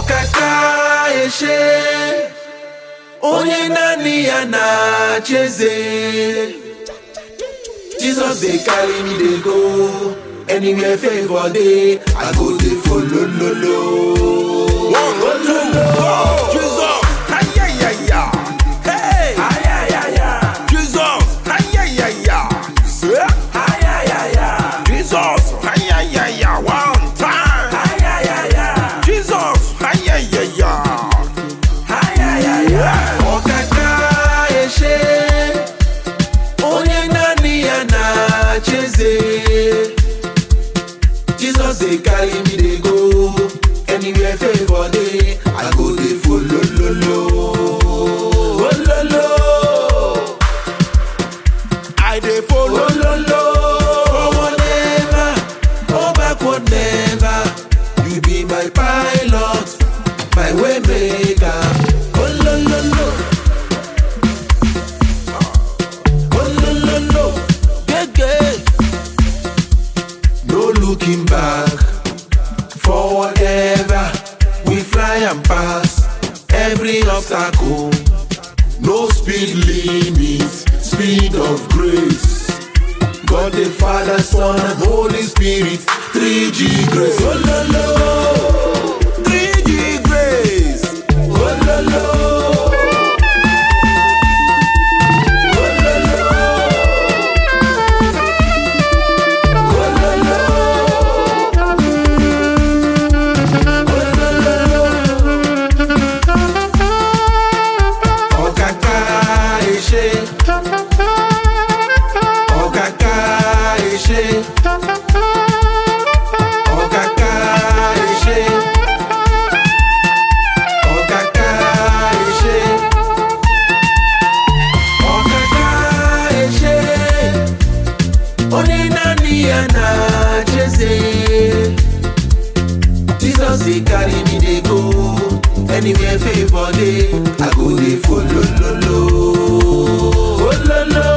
ọkaka eshe onye naanị ya na-achị eze jesus dey carry me dey go anywhere favour dey i go dey follow lolo. One, two, go! Jesus! Ayayaya! Hey! Ayayaya, Jesus! Ayayaya! Eh? ayayaya, Jesus! Ayayaya! One time! ayayaya, Jesus! Ayayaya! ayayaya. ọkaka eshe onye naanị ya na-achị eze jesus dey carry me dey go anywhere favour dey i go dey follow lolo. Ololo. I dey follow. Ololo. Forward never, go backward never. You be my pilot, my way maker. Olololo. Olololo. Gege. No looking back, forward ever. We fly and pass every obstacle. No speed limit, speed of grace. God the Father, Son, and Holy Spirit, 3G grace. Oh, lo, lo. 3G grace. Oh, lo, lo. Oh, lo, lo. Oh, lo, lo. Ọ̀kàkà ìṣe. Ọ̀kàkà ìṣe. Ọ̀kàkà ìṣe. Ọ̀kàkà ìṣe. Ọ̀kàkà ìṣe. Onye naanị ya na-achị eze. Jesus dey carry me dey go anywhere favour dey I go dey follow lolo. Ololo.